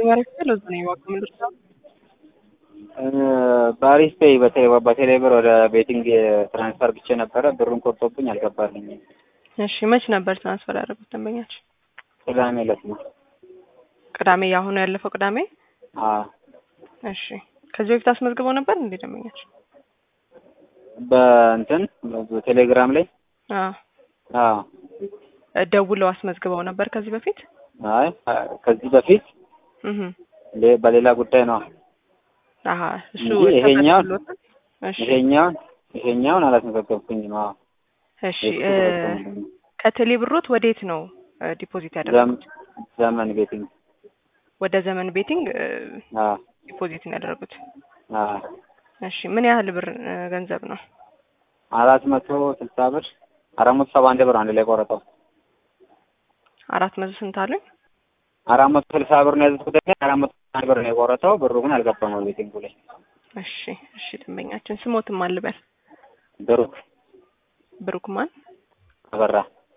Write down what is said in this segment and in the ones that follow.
የሚያደርገው ለዛ ነው የዋጋ ምንድነው? በአሪፍ ፔይ በቴሌ ብር ወደ ቤቲንግ ትራንስፈር ብቼ ነበረ። ብሩን ቆርጦብኝ አልገባልኝም። እሺ መች ነበር ትራንስፈር ያደረጉት ደንበኛችን? ቅዳሜ ዕለት ነው። ቅዳሜ ያሁኑ ያለፈው ቅዳሜ? አዎ እሺ ከዚህ በፊት አስመዝግበው ነበር እንዴ ደንበኛችን? በእንትን በቴሌግራም ላይ አዎ አዎ ደውለው አስመዝግበው ነበር ከዚህ በፊት? አይ ከዚህ በፊት እህ ሌ- በሌላ ጉዳይ ነው። አሀ እሱ እንጂ ይሄኛውን ተፈቅዶሎታል? እሺ ይሄኛውን ይሄኛውን አላስመዘገብኩኝም። አዎ እሺ እ ከቴሌ ብሮት ወዴት ነው እ ዲፖዚት ዘም- ያደረጉት? ዘመን ቤቲንግ ወደ ዘመን ቤቲንግ እ አዎ ዲፖዚት ነው ያደረጉት። አዎ እሺ ምን ያህል ብር እ ገንዘብ ነው? አራት መቶ ስልሳ ብር አራት መቶ ሰባ አንድ ብር አንድ ላይ ቆረጠው። አራት መቶ ስንት አሉኝ? አራት መቶ ስልሳ ብር ነው ያዘዝኩት። ደግሞ አራት መቶ አንድ ብር ነው የቆረጠው። ብሩ ግን አልገባም ወደ ቤቲንጉ ላይ። እሺ እሺ ደንበኛችን ስሞትም አልበል ብሩክ ብሩክ ማን? አበራ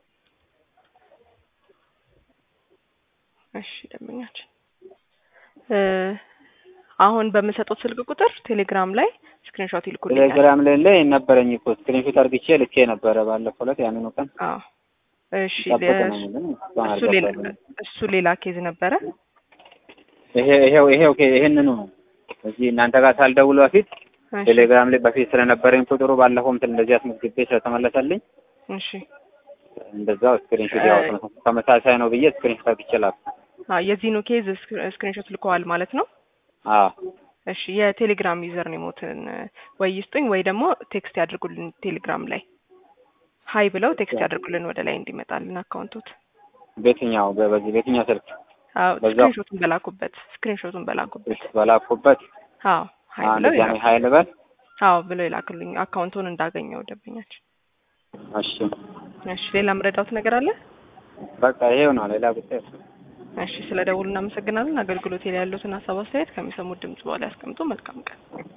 እሺ ደንበኛችን እ አሁን በምሰጡት ስልክ ቁጥር ቴሌግራም ላይ ስክሪንሾት ይልኩልኛል። ቴሌግራም ላይ ላይ ነበረኝ እኮ ስክሪንሾት አርግቼ ልኬ ነበረ ባለፈው ዕለት ያንኑ ቀን አዎ እሺ ጠብቅ ለ- ነው ግን እስካሁን እሱ ሌላ አልገባልኝም። እሱ ሌላ ኬዝ ነበረ። ይሄ ይሄው ይሄው ኦኬ ይሄንኑ ነው እዚህ እናንተ ጋር ሳልደውል በፊት እሺ ቴሌግራም ላይ በፊት ስለነበረኝ ቁጥሩ ባለፈው እንትን እንደዚህ አስመዝግቤ ስለተመለሰልኝ እሺ እንደዛው ስክሪንሾት ያው ተመሳሳይ ነው ብዬ ስክሪንሾት አርግቼ ላኩ። አዎ የዚህኑ ኬዝ ስክ- ስክሪንሾት ልከዋል ማለት ነው። አዎ እሺ የቴሌግራም ዩዘር ኔሞትን ወይ ይስጡኝ ወይ ደግሞ ቴክስት ያድርጉልን ቴሌግራም ላይ ሀይ ብለው ቴክስት ያድርጉልን ወደ ላይ እንዲመጣልን አካውንቶት። በየትኛው በ- በዚህ በየትኛው ስልክ አዎ በዛው። ስክሪንሾቱን በላኩበት ስክሪንሾቱን በላኩበት። በላኩበት አዎ ሀይ አንድ ብለው ጃሚ ይላኩ። ሀይል በል አዎ ብለው ይላክልኝ አካውንቱን እንዳገኘው ደንበኛችን። እሺ እሺ ሌላ ምረዳውት ነገር አለ? በቃ ይሄው ነው ሌላ ጉዳይ እሺ ስለ ደውሉ እናመሰግናለን። አገልግሎት ላይ ያሉትን ሀሳብ አስተያየት ከሚሰሙት ድምጽ በኋላ ያስቀምጡ። መልካም ቀን።